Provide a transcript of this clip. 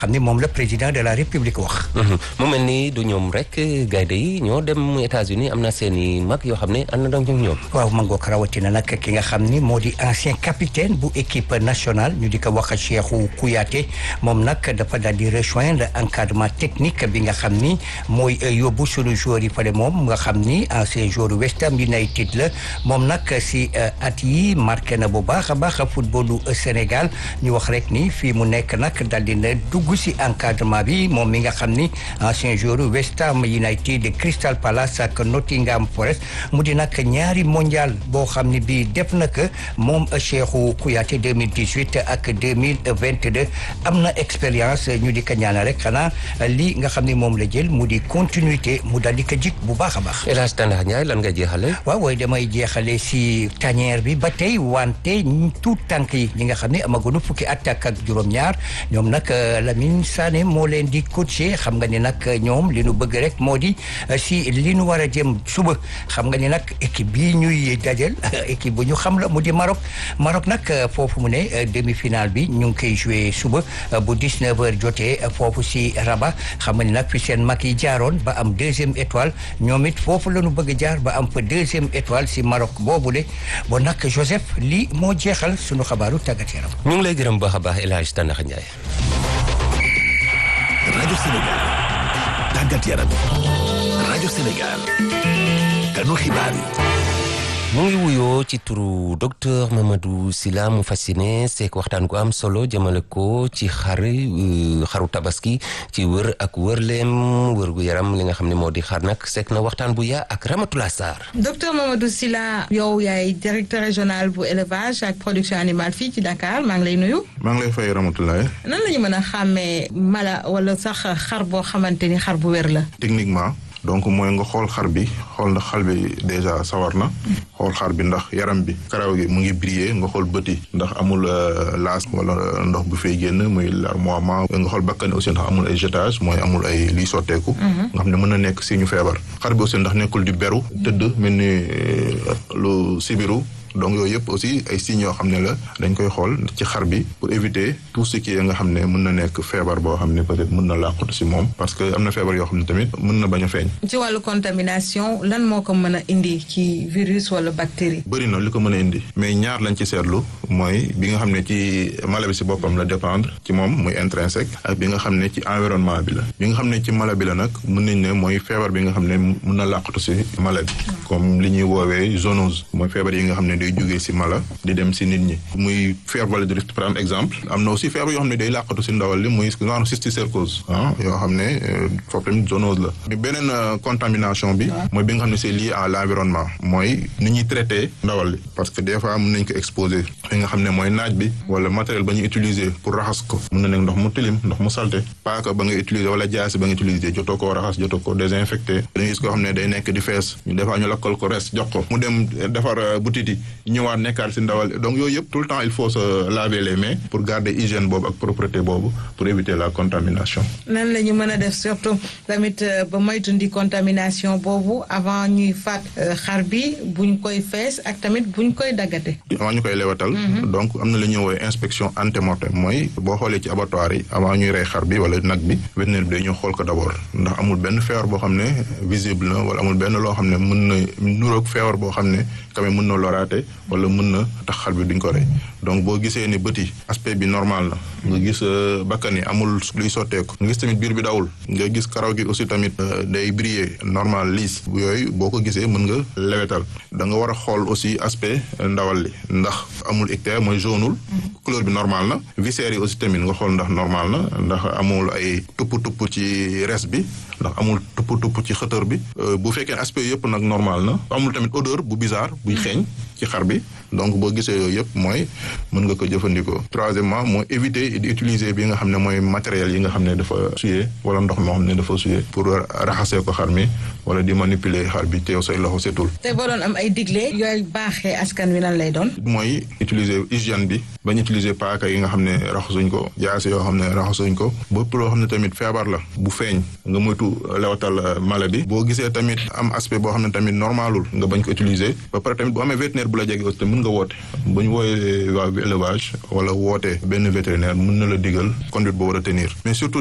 xam ne moom la président de la république wax. mu mel ni du ñoom rek gaynde yi ñoo dem États-Unis am na seen i mag yoo xam ne ànd na ñoom ñoom. waaw mangook rawatina nag ki nga xam ni moo di ancien capitaine bu équipe nationale ñu di ko wax Cheikhou Kouyaté moom nag dafa daal di rejoindre encadrement technique bi nga xam ni mooy yóbbu sunu joueur yi fale moom nga xam ni ancien joueur West Ham United la moom nag si at yi marqué na bu baax a baax footballu Sénégal ñu wax rek ni fii mu nekk nag daal di na dugg si encadrement bi moom mi nga xam ni ancien joueur West Ham United Crystal Palace ak Nottingham Forest mu di nag ñaari mondial boo xam ni bii def na ko moom Cheikhou Kouyaté 2018 ak 2022 am na expérience ñu di ko ñaanal rek xanaa lii nga xam ni moom la jël mu di continuité mu daal di ko jik bu baax a baax. El Hadj Tanda Ndiaye lan nga jeexale waaw waaye damay jeexale si tanière bi ba tey wante tout tànk yi ñi nga xam ne amaguñu fukki at ak juróom-ñaar ñoom nag Lamine Sané moo leen di coacher xam nga ni nag ñoom li nu bëgg rek moo di si li nu war a jëm suba xam nga ni nag équipe bii ñuy dajal équipe bu ñu xam la mu di Maroc Maroc nag foofu mu ne demi-finale bi ñu ngi koy joué suba bu 19h jotee foofu si Rabat xam nga ni nag fi seen mag yi jaaroon ba am deuxième étoile ñoom it foofu la ñu bëgg jaar ba am fa deuxième étoile si Maroc boobule bon nag Joseph lii moo jeexal sunu xabaaru tàggat yaram. ñu ngi lay gërëm baax a baax El Hadj Tanda Ndiaye. rajo Sénégal tàggat yaram rajo Sénégal kanu xibaar yi. mu ngi wuyoo ci turu docteur Mamadou Sylla mu fasciné seek waxtaan gu am solo jëmale ko ci xar xaru tabaski ci wër ak wërleem wër gu yaram li nga xam ne moo di xar nag seek na waxtaan bu yaa ak Ramatoula Sarr. docteur Mamadou Sylla yow yaay directeur régional bu élevage ak production animale fii ci Dakar maa ngi lay nuyu. maa ngi lay fay Ramatoulaye. nan la ñu mën a xàmmee mala wala sax xar boo xamante ni xar bu wér la. techniquement. donc mooy nga xool xar bi xool ndax xar bi déjà sawar na xool xar bi ndax yaram bi karaw gi mu ngi briller nga xool bët yi ndax amul laas wala ndox bu fay génn muy larmoiement nga xool bakkan aussi ndax amul ay jetage mooy amul ay liy sotteeku nga xam ne mën na nekk si ñu feebar xar bi aussi ndax nekkul di beru tëdd mel ni lu sibiru donc yooyu yëpp aussi ay signes yoo xam ne la dañ koy xool ci xar bi pour éviter tout ce qui est nga xam ne mën na nekk feebar boo xam ne peut-être mën na làqatu si moom parce que am na feebar yoo xam ne tamit mën na bañ a feeñ. ci wàllu contamination lan moo ko mën a indi ci virus wala bactérie. bëri na li ko mën a indi mais ñaar lañ ci seetlu mooy bi nga xam ne ci mala bi si boppam la dépendre ci moom muy intrinsèque ak bi nga xam ne ci environnement bi la bi nga xam ne ci mala bi la nag mën nañ ne mooy feebar bi nga xam ne mën na làqatu si mala bi comme li ñuy woowee zoonose mooy feebar yi nga xam ne day jógee si mala di dem si nit ñi muy fièvre vallée du Rift par exemple am na aussi feebar yoo xam ne day làqatu si ndawal li muy genre cysticercose ah yoo xam ne foofu tamit zoonose la mais beneen contamination bi mooy bi nga xam ne c'est lié à l'environnement mooy ni ñuy traité ndawal li parce que des fois mën nañ ko exposer fi nga xam ne mooy naaj bi wala matériel ba ñuy utiliser pour raxas ko mën na nekk ndox mu tilim ndox mu salte paaka ba nga utiliser wala jaasi ba nga utiliser jotoo koo raxas jotoo ko désinfecté da ngay gis koo xam ne day nekk di fees ñu des fois ñu lakkal ko res jox ko mu dem defar butiti ñëwaat nekkaat si ndawal donc yooyu yëpp tout le temps il faut se laver les mains pour garder hygiène boobu ak propreté boobu pour éviter la contamination. nan la ñu mën a def surtout tamit ba moytundi contamination boobu avant ñuy faat xar bi buñ koy fees ak tamit buñ koy daggate. avant ñu koy lewatal. donc am na lu ñuy woowee inspection antemortem mooy boo xoolee ci abattoir yi avant ñuy rey xar bi wala nag bi vétérinaire bi day ñëw xool ko d'abord ndax amul benn feebar boo xam ne visible na wala amul benn loo xam ne mën na nuroog feebar boo xam ne quand même mën na loraate wala mën na tax xar bi duñ ko rey donc boo gisee ni bët yi aspect bi normal na nga gis bakkan yi amul luy sotteeku nga gis tamit biir bi dawul nga gis karaw gi aussi tamit day briller normal liis yooyu boo ko gisee mën nga lewetal da nga war a xool aussi aspect ndawal li ndax amul ictère mooy jaunul couleur bi normal na viscères yi aussi tamit nga xool ndax normal na ndax amul ay tupp tupp ci res bi ndax amul tupp tupp ci xëtër bi bu fekkee aspect yëpp nag normal na amul tamit odeur bu bizarre buy xeeñ ci xar bi donc boo gisee yooyu yëpp mooy mën nga ko jëfandikoo troisièmement mooy éviter di utiliser bi nga xam ne mooy matériel yi nga xam ne dafa suyee wala ndox moo xam ne dafa suyee pour raxasee ko xar mi wala di manipuler xar bi teew say loxo setul te boo doon am ay digle yooyu baaxee askan wi nan lay doon. mooy utiliser hygiène bi bañ utiliser paaka yi nga xam ne raxasuñ ko jaase yoo xam ne raxasuñ ko bépp loo xam ne tamit feebar la bu feeñ nga moytu lewatal mala bi boo gisee tamit am aspect boo xam ne tamit normalul nga bañ ko utiliser ba pare tamit bu amee vétérinaire bu la jege aussi mën nga woote bu ñu wooyee waa élevage wala woote benn vétérinaire mën na la digal conduite boo war a tenir mais surtout